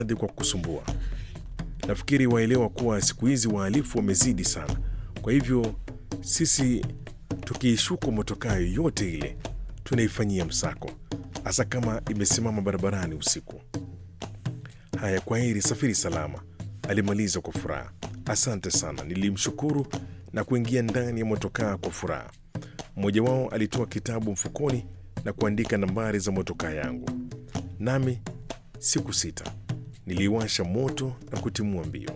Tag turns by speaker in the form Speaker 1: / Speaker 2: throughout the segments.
Speaker 1: hadi kwa kusumbua. Nafikiri waelewa kuwa siku hizi wahalifu wamezidi sana, kwa hivyo sisi tukiishuku motokaa yoyote ile tunaifanyia msako, hasa kama imesimama barabarani usiku. Haya, kwa heri, safiri salama, alimaliza kwa furaha. Asante sana, nilimshukuru na kuingia ndani ya motokaa kwa furaha. Mmoja wao alitoa kitabu mfukoni na kuandika nambari za motokaa yangu, nami siku sita niliwasha moto na kutimua mbio.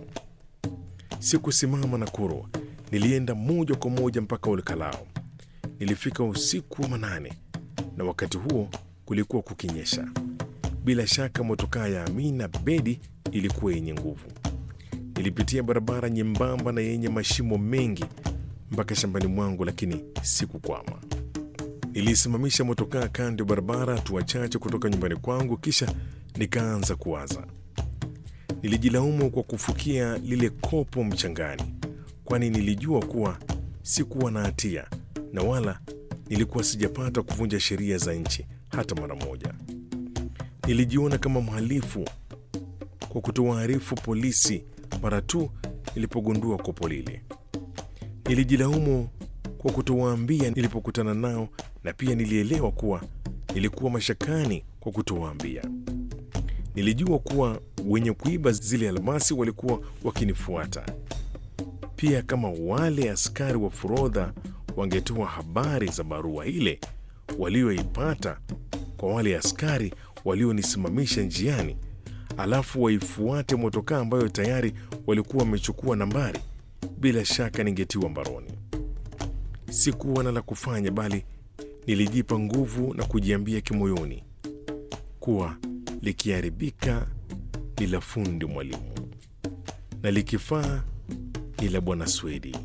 Speaker 1: Sikusimama na kurwa, nilienda moja kwa moja mpaka Olkalao. Nilifika usiku wa manane, na wakati huo kulikuwa kukinyesha. Bila shaka motokaa ya Amina Bedi ilikuwa yenye nguvu. Nilipitia barabara nyembamba na yenye mashimo mengi mpaka shambani mwangu, lakini sikukwama. Nilisimamisha motokaa kando ya barabara, hatua chache kutoka nyumbani kwangu, kisha nikaanza kuwaza. Nilijilaumu kwa kufukia lile kopo mchangani, kwani nilijua kuwa sikuwa na hatia na wala nilikuwa sijapata kuvunja sheria za nchi hata mara moja. Nilijiona kama mhalifu kwa kutowaarifu polisi mara tu nilipogundua kopo lile. Nilijilaumu kwa kutowaambia nilipokutana nao, na pia nilielewa kuwa nilikuwa mashakani kwa kutowaambia. Nilijua kuwa wenye kuiba zile almasi walikuwa wakinifuata pia. Kama wale askari wa forodha wangetoa habari za barua ile walioipata kwa wale askari walionisimamisha njiani, alafu waifuate motokaa ambayo tayari walikuwa wamechukua nambari, bila shaka ningetiwa mbaroni. Sikuwa na la kufanya, bali nilijipa nguvu na kujiambia kimoyoni kuwa likiharibika ni la fundi mwalimu na likifaa ni la bwana Swedi.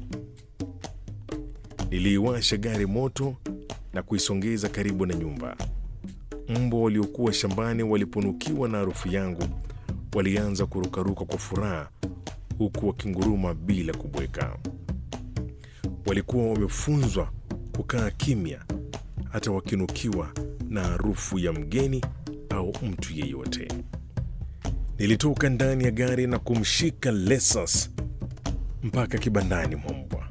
Speaker 1: Niliiwasha gari moto na kuisongeza karibu na nyumba. Mbwa waliokuwa shambani waliponukiwa na harufu yangu walianza kurukaruka kwa furaha, huku wakinguruma bila kubweka. Walikuwa wamefunzwa kukaa kimya, hata wakinukiwa na harufu ya mgeni au mtu yeyote. Nilitoka ndani ya gari na kumshika Lesas mpaka kibandani mwa mbwa.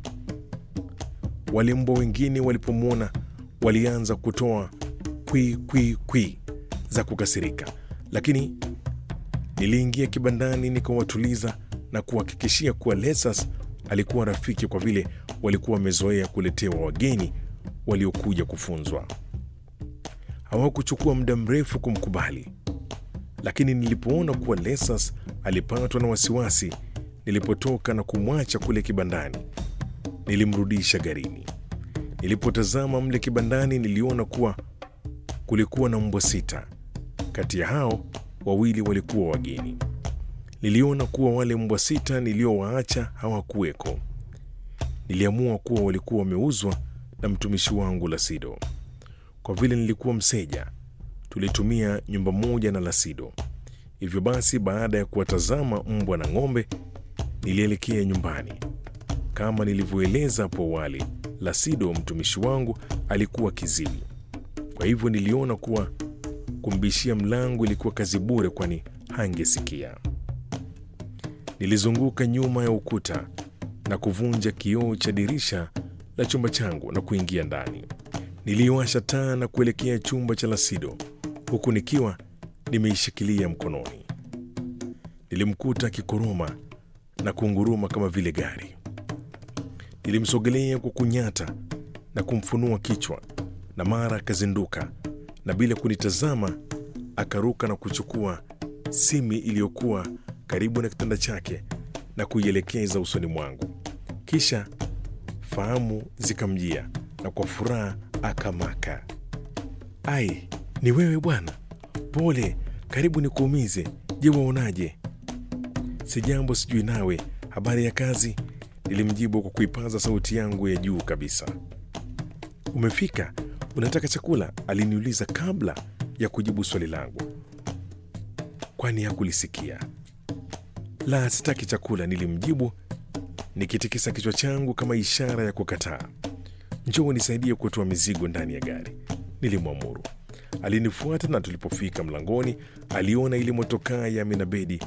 Speaker 1: Wale mbwa wengine walipomwona walianza kutoa kwi kwi kwi za kukasirika, lakini niliingia kibandani nikawatuliza na kuhakikishia kuwa Lesas alikuwa rafiki, kwa vile walikuwa wamezoea kuletewa wageni waliokuja kufunzwa. Hawakuchukua muda mrefu kumkubali, lakini nilipoona kuwa Lesas alipatwa na wasiwasi nilipotoka na kumwacha kule kibandani, nilimrudisha garini. Nilipotazama mle kibandani, niliona kuwa kulikuwa na mbwa sita. Kati ya hao wawili walikuwa wageni. Niliona kuwa wale mbwa sita niliowaacha hawakuweko. Niliamua kuwa walikuwa wameuzwa na mtumishi wangu Lasido. Kwa vile nilikuwa mseja, tulitumia nyumba moja na Lasido. Hivyo basi, baada ya kuwatazama mbwa na ng'ombe, nilielekea nyumbani. Kama nilivyoeleza hapo awali, Lasido mtumishi wangu alikuwa kiziwi, kwa hivyo niliona kuwa kumbishia mlango ilikuwa kazi bure, kwani hangesikia. Nilizunguka nyuma ya ukuta na kuvunja kioo cha dirisha la chumba changu na kuingia ndani. Niliwasha taa na kuelekea chumba cha Lasido huku nikiwa nimeishikilia mkononi. Nilimkuta akikoroma na kunguruma kama vile gari. Nilimsogelea kwa kunyata na kumfunua kichwa, na mara akazinduka na bila kunitazama akaruka na kuchukua simi iliyokuwa karibu na kitanda chake na kuielekeza usoni mwangu. Kisha fahamu zikamjia na kwa furaha akamaka, ai, ni wewe bwana? Pole, karibu nikuumize. Je, waonaje? Si jambo, sijui nawe, habari ya kazi? Nilimjibu kwa kuipaza sauti yangu ya juu kabisa. Umefika? Unataka chakula? Aliniuliza kabla ya kujibu swali langu, kwani hakulisikia. La, sitaki chakula, nilimjibu nikitikisa kichwa changu kama ishara ya kukataa. Njoo nisaidie kutoa mizigo ndani ya gari, nilimwamuru. Alinifuata na tulipofika mlangoni, aliona ile motokaa ya Aminabedi